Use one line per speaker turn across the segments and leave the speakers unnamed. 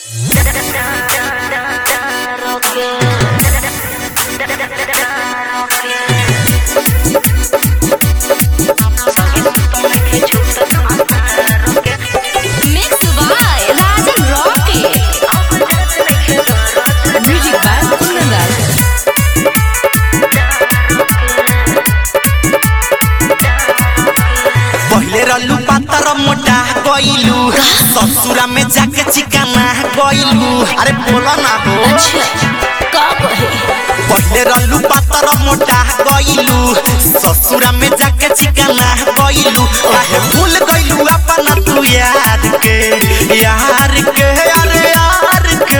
Mixed by Rajan Rocky. Music by Kundan
पहिले रल्लू पातर मोटा गइलू ससुरा में जाके चिकाना गइलू अरे बोला ना हो
अच्छा का कहे
पहिले रल्लू पातर मोटा गइलू ससुरा में जाके चिकाना गइलू काहे भूल गइलू अपना तू यार के यार के अरे यार के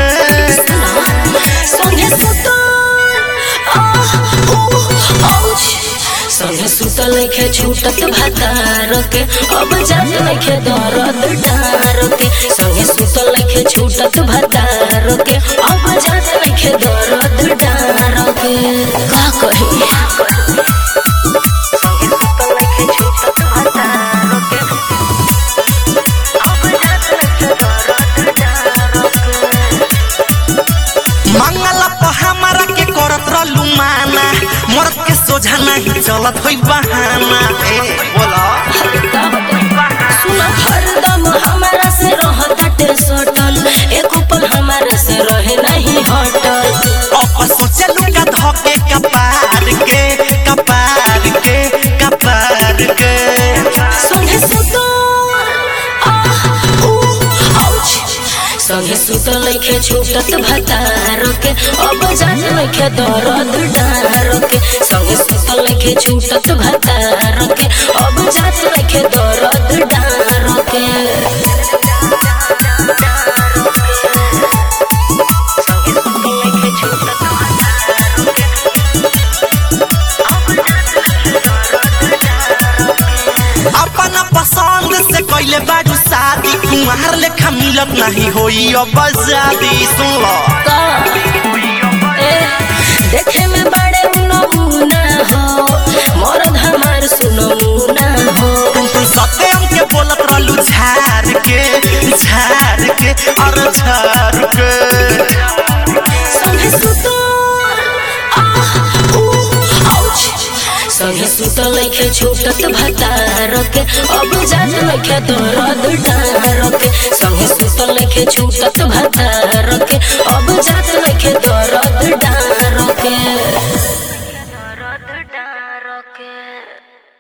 संगे सुतल आह ऊ आउच संगे सुतल नइखे छूटत भातार के अब जात नइखे दर्द डार के संगे सुतल नइखे छूटत भातार के अब जात नइखे दर्द डार के का कही
मंगला पर हमारा के करत रहलू माना मर्द के सोझा नहीं चलत होई बहाना ए बोला
सुन हरदम हमारा से रहताटे सटल एको पल हमारा से रहे नहीं हटल
अब सोचलू का धके कपार के कपार के कपार के
संगे सुतल आह ऊ आउच संगे सुतल नइखे छूटत भतार के अब जात नइखे दर्द डार के संगे सुतल नइखे छूटत भतार के अब जात नइखे दर्द डार के
अपना पसंद से कइले बाजू शादी कुमार लेखा मिलत नहीं होई अब आजादी सुन लो
का ए देखे में बड़े नमूना हो मरद हमार सुनमुना हो
तुम तुम सत्यम के बोलत रहलू झार के झार के और झार के
संगे सुतल आह ऊ आउच संगे सुतल नइखे छूटत भतार के अब जात नइखे दर्द डार के संगे सुतल नइखे छूटत भतार के अब जात नइखे दर्द डार